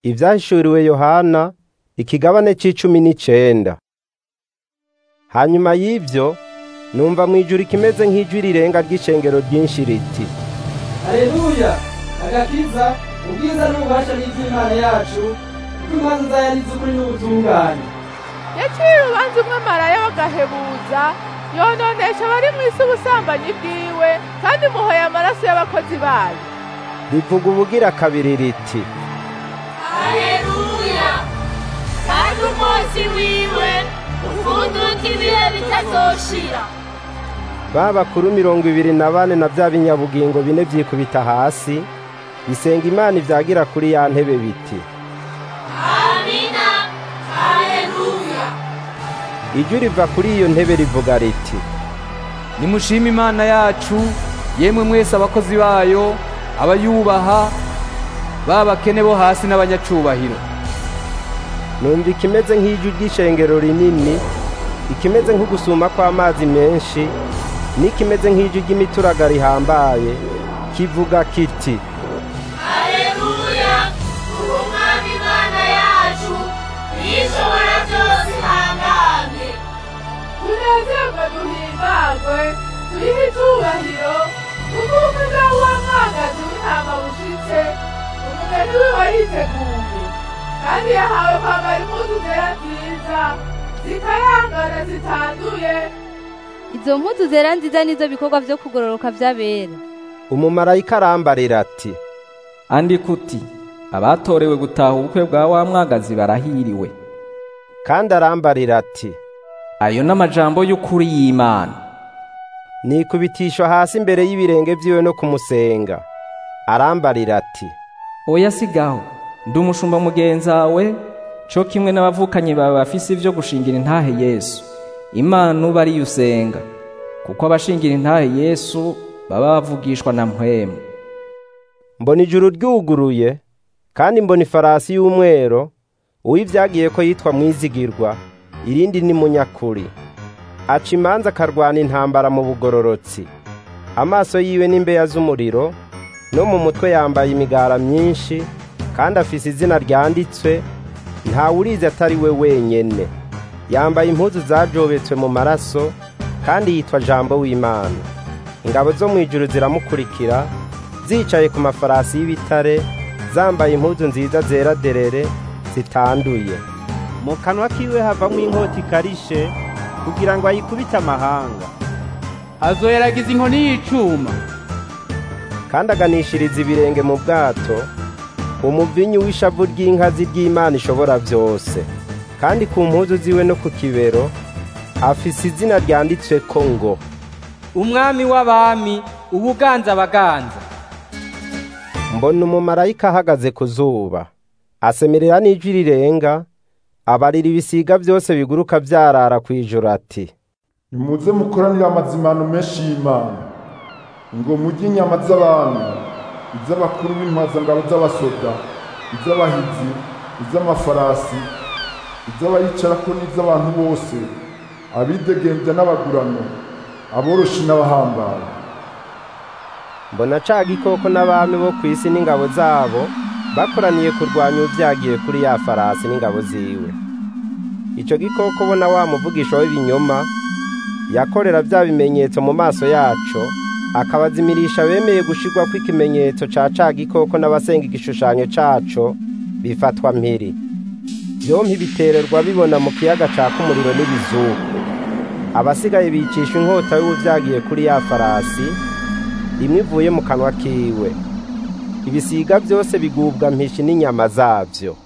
Ivyahishuriwe Yohana ikigabane c'icumi n'icenda. Hanyuma y'ivyo numva mw'ijuru ikimeze nk'ijwi rirenga ry'ishengero ryinshi riti, Haleluya! Agakiza, ubwiza n'ububasha n'ivy'Imana yacu, kuko imanza zayo ari iz'ukuri n'ubutungane. yaciye urubanza umwe maraya w'agahebuza yononesha abari mw'isi ubusambanyi bwiwe kandi muhoye amaraso y'abakozi bayo rivuga ubugira kabiri riti, Haleluya! Kandi umunsi wiwe ufunduka ibihe bitazoshira. ba bakuru mirongo ibiri na bane na vya binyabugingo bine vyikubita hasi, bisenga Imana ivyagira kuri ya ntebe biti, Amina. Haleluya! ijwi riva kuri iyo ntebe rivuga riti, nimushime imana yacu yemwe mwese abakozi bayo abayubaha b'abakene bo hasi n'abanyacubahiro numva ikimeze nk'ijwi ry'ishengero rinini, ikimeze nk'ugusuma kw'amazi menshi, n'ikimeze nk'ijwi ry'imituragaro rihambaye, kivuga kiti, Haleluya! Ubu Mwami Imana yacu, ishobora byose ihangamye. tunezerwe duhimbagwe tuyihe icubahiro kuko umuja w'umwagazi w'intama bushitse umugeni wiwe yiteguye kandi yahawe kwambara impuzu zera nziza zikayangana zitanduye Izo mpuzu zera nziza nizo bikorwa vyo kugororoka vy'abera. umumarayika arambarira ati, andika uti abatorewe gutaha ubukwe bwa wa mwagazi barahiriwe kandi arambarira ati, ayo n'amajambo y'ukuri y'imana nikubitisha hasi imbere y'ibirenge vyiwe no kumusenga. Arambarira ati, oya sigaho ndi umushumba mugenzawe co kimwe n'abavukanyi bawe bafise ivyo gushingira intahe yesu imana uba ariyo usenga kuko abashingira intahe yesu baba bavugishwa na mpwemu mbona ijuru ryuguruye, kandi mbona ifarasi y'umwero, uw'ivyagiye ko yitwa mwizigirwa, irindi ni munyakuri. Aca imanza akarwana intambara mu bugororotsi. Amaso yiwe n'imbeya z'umuriro, no mu mutwe yambaye imigara myinshi, kandi afise izina ryanditswe, ntawurizi atari we wenyene. Yambaye impuzu zajobetswe mu maraso, kandi yitwa Jambo w'Imana. Ingabo zo mw'ijuru ziramukurikira, zicaye ku mafarasi y'ibitare, zambaye impuzu nziza zera derere, zitanduye. Mu kanwa kiwe havamwo inkota ikarishe, kugira ngo ayikubite amahanga. azoyeragiza inkoni y'icuma kandi aganishiriza ibirenge mu bwato umuvinyu w'ishavu ry'inkazi ry'Imana ishobora byose kandi ku mpuzu ziwe no ku kibero afise izina ryanditsweko ngo umwami w'abami ubuganza abaganza mbona umumarayika ahagaze ku zuba asemerera n'ijwi rirenga abarira ibisiga byose biguruka vyarara kw'ijuru ati nimuze mukoranire amazimano menshi y'imana ngo murye inyama z'abantu iz'abakuru b'impazangabo z'abasoda iz'abahizi iz'amafarasi iz'abayicarako n'iz'abantu bose abidegembya n'abagurano aboroshi n'abahambaye mbona ca gikoko n'abami bo ku isi n'ingabo zabo bakoraniye kurwanya uvyagiye kuri ya farasi n'ingabo ziwe ico gikoko bona wa muvugisha w'ibinyoma yakorera vya bimenyetso mu maso yaco akabazimirisha bemeye gushirwako ikimenyetso ca ca gikoko n'abasenga igishushanyo caco bifatwa mpiri vyompi bitererwa bibona mu kiyaga caka umuriro n'ibizuku abasigaye bicisha inkota y'uwuvyagiye kuri ya farasi imwe ivuye mu kanwa kiwe ibisiga byose bigubwa mpishi n'inyama zabyo